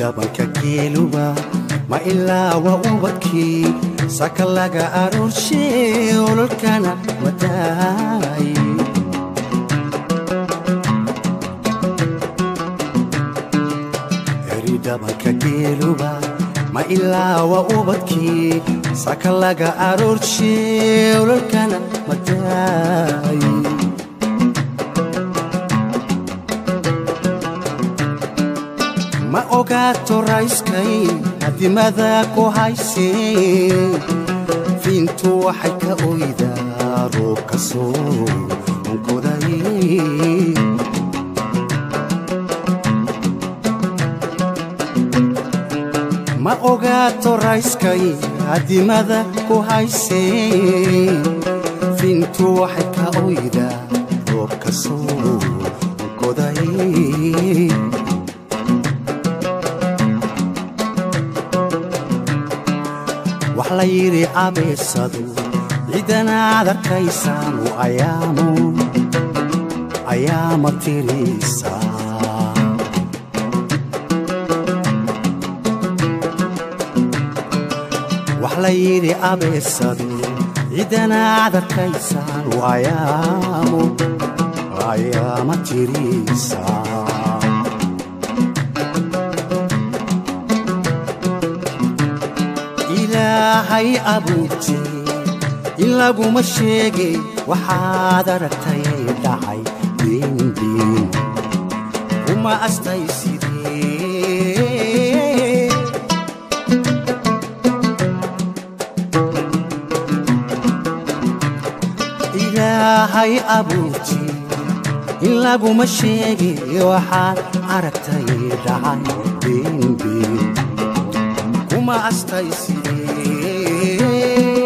dhabanka geeluba ma ilaa waa ubadkii saka laga aroorshe ololkana wadaay eri dhabanka geeluba ma ilaa waa ubadkii saka laga aroorshe ololkana wadaay ma ogaato rayskay hadimada ku haysee fiintu waxay ka oydaa roob ka soo onkoday ma ogaato rayskay hadimada ku haysee fiintu waxay ka oydaa roob ka soo onkoday wax la yidhi abeesadu ciidanaad arkaysaanu ayaamu ayaama tirisaa wax la yidhi abeesadu ciidanaad arkaysaanu ayaamu ayaama tirisaa ilaahay abuurtay in laguma sheegay waxaad aragtay dhacay diindiin uma astay sidee ilaahay abuurtay in laguma sheegay waxaad aragtay dhacay diindiin uma astay sidee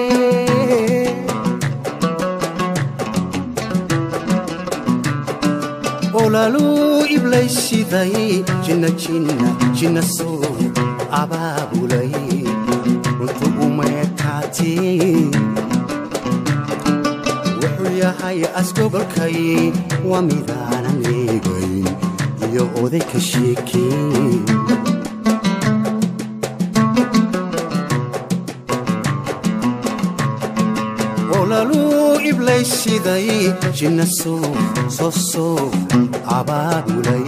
olaluu iblaysiday jinna jinna jinna soo abaabulay runtu umeekaatee wuxuu yahay asgogolkay waa midaanan eegayn iyo oday ka sheekeen olaluu iblaysiday jinna soo soo soo abaabulay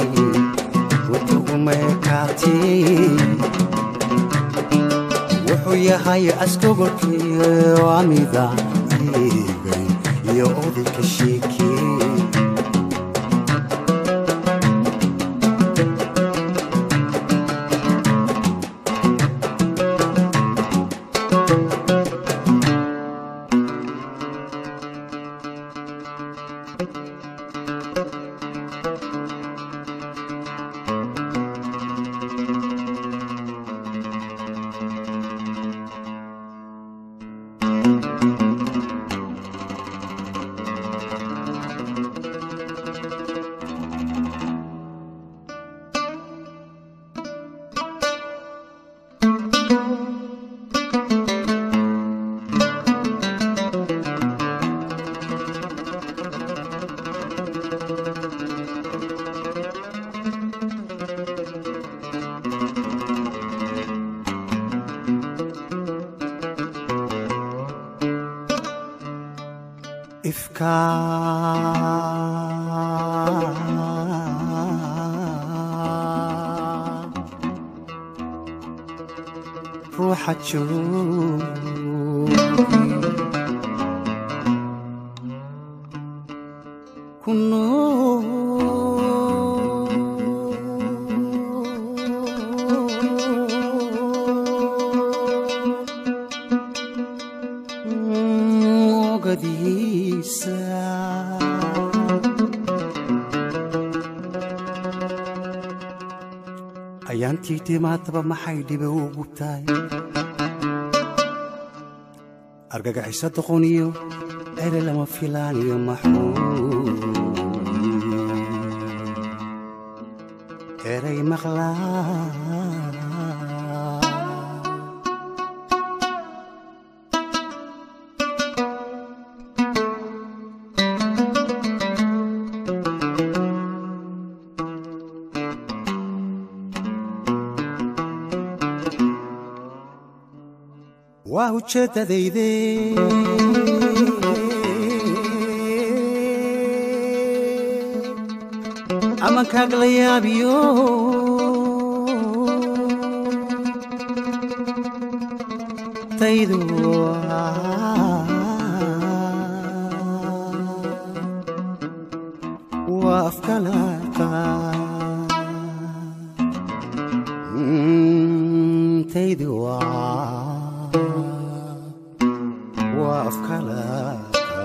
rutugumeekaatee wuxuu yahay asgogolkii waa midaan eegay iyo oday ka sheekee ifka ruuxa joogi ku nool ogadiisa ayaantii timaadaba maxay dhibe u gubtaay argagaxiso doqoniyo ere lama filaaniyo maxuu eray maqlaa waa ujeeddadayde amankaag la yaabiyo taydu waa afkalaaqa taydu waa afkalaaqa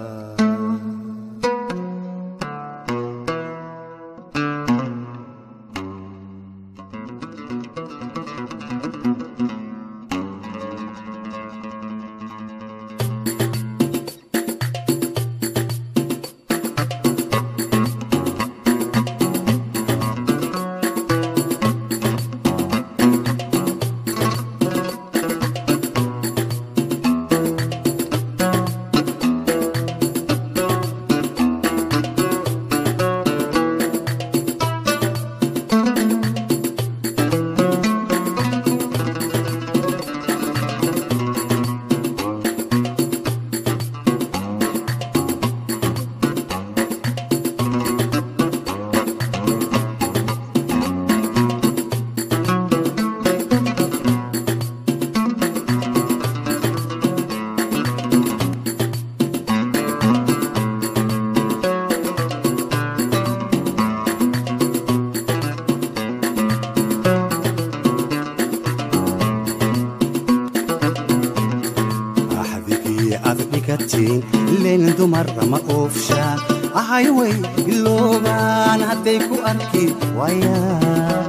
axdigii aad dhigatiin leen dumarra ma oofshaan ahay way iloobaan hadday ku arki waayaan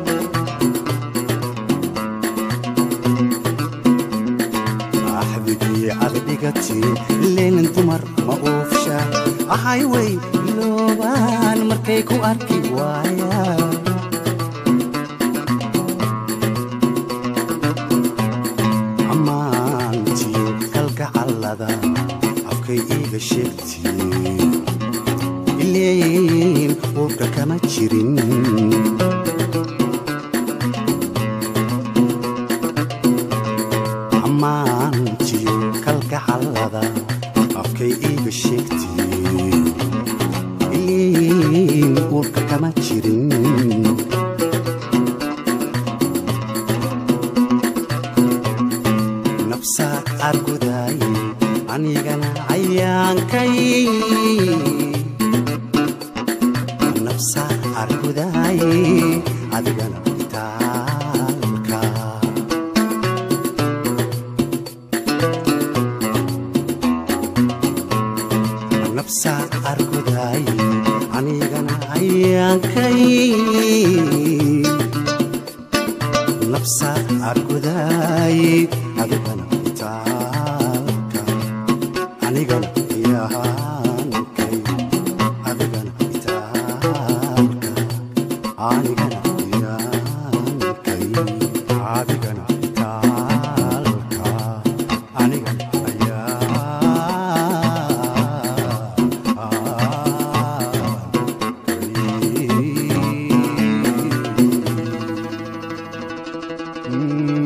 axdigii aad dhigatiin leen dumar ma oofshaan ahay way iloobaan markay ku arki waayaan ammaantiyo kalgacallada afkay iiga sheegtiin ileeyin uurka kama jirin ammaantiyo kalgacallada afkay iiga sheegtiin ileeyin uurka kama jirin nafsa argudaay anigana cayaankay nafsa argudaay adigana itaalka nafsa argudaay anigana cayaankay nafsa argudaay adigana itaalka anigana yaankay adigana itaalka anigana yaankay adigana itaalka anigana yaankay